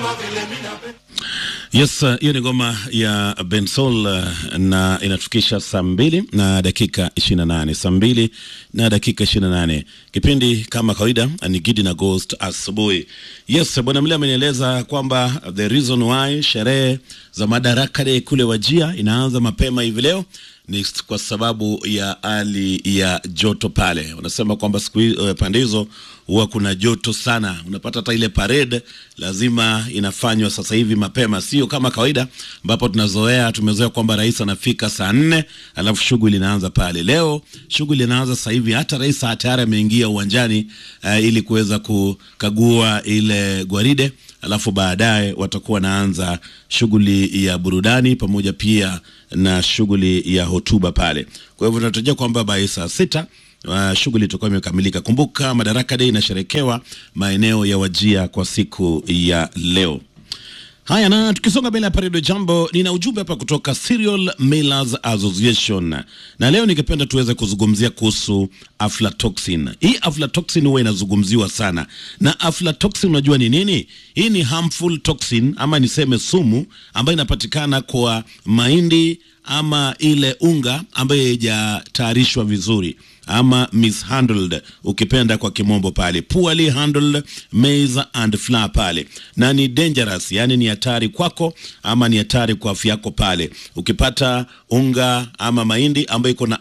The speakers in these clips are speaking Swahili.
Yes, uh, hiyo ni ngoma ya Bensol uh, na inatufikisha saa mbili na dakika 28, saa mbili na dakika 28. Kipindi kama kawaida ni Gidi na Ghost asubuhi. Yes, bwana Mle amenieleza kwamba the reason why sherehe za Madaraka Day kule Wajia inaanza mapema hivi leo ni kwa sababu ya hali ya joto pale. Wanasema kwamba siku uh, pande hizo huwa kuna joto sana, unapata hata ile parade lazima inafanywa sasa hivi mapema, sio kama kawaida ambapo tunazoea tumezoea kwamba rais anafika saa nne alafu shughuli inaanza pale. Leo shughuli inaanza sasa hivi, hata rais tayari ameingia uwanjani uh, ili kuweza kukagua ile gwaride alafu baadaye watakuwa wanaanza shughuli ya burudani pamoja pia na shughuli ya hotuba pale. Kwa hivyo tunatarajia kwamba by saa sita uh, shughuli itakuwa imekamilika. Kumbuka Madaraka Day inasherekewa maeneo ya Wajia kwa siku ya leo. Haya, na tukisonga mbele hapa Redio Jambo, nina ujumbe hapa kutoka Cereal Millers Association, na leo ningependa tuweze kuzungumzia kuhusu aflatoxin. Hii aflatoxin huwa inazungumziwa sana, na aflatoxin unajua ni nini? Hii ni harmful toxin ama niseme sumu ambayo inapatikana kwa mahindi ama ile unga ambayo haijatayarishwa vizuri ama mishandled ukipenda kwa kimombo pale, poorly handled maize and flour pale, na ni dangerous, yani ni hatari kwako ama ni hatari kwa afya yako pale. Ukipata unga ama mahindi ambayo iko na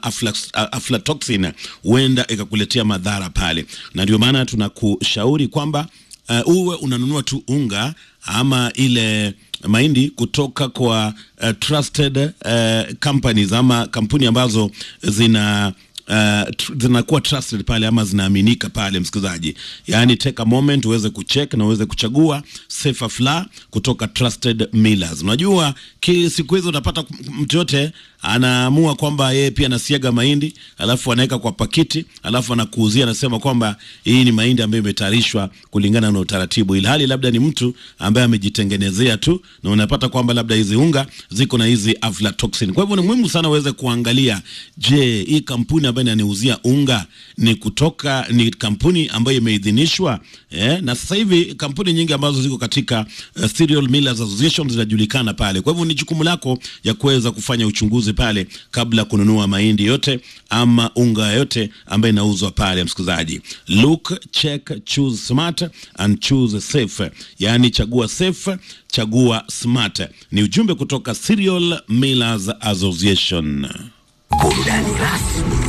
aflatoxin, huenda ikakuletea madhara pale, na ndio maana tunakushauri kwamba uh, uwe unanunua tu unga ama ile mahindi kutoka kwa uh, trusted uh, companies ama kampuni ambazo zina Uh, tr zinakuwa trusted pale ama zinaaminika pale, msikilizaji. Yani take a moment uweze kucheck na uweze kuchagua safer flour kutoka trusted millers. Unajua ki siku hizo utapata mtu yote anaamua kwamba yeye pia anasiaga mahindi alafu anaweka kwa pakiti alafu anakuuzia, anasema kwamba hii ni mahindi ambayo imetayarishwa kulingana na utaratibu, ilhali labda ni mtu ambaye amejitengenezea tu, na unapata kwamba labda hizi unga ziko na hizi aflatoxin. Kwa hivyo ni muhimu sana uweze kuangalia, je, hii kampuni ambayo inaniuzia unga ni kutoka ni kampuni ambayo imeidhinishwa eh? Na sasa hivi kampuni nyingi ambazo ziko katika uh, Cereal Millers Association zinajulikana pale. Kwa hivyo ni jukumu lako ya kuweza kufanya uchunguzi pale kabla kununua mahindi yote ama unga yote ambayo inauzwa pale. Msikilizaji, look, check, choose smart and choose safe, yaani chagua safe, chagua smart. Ni ujumbe kutoka Cereal Millers Association. Burudani rasmi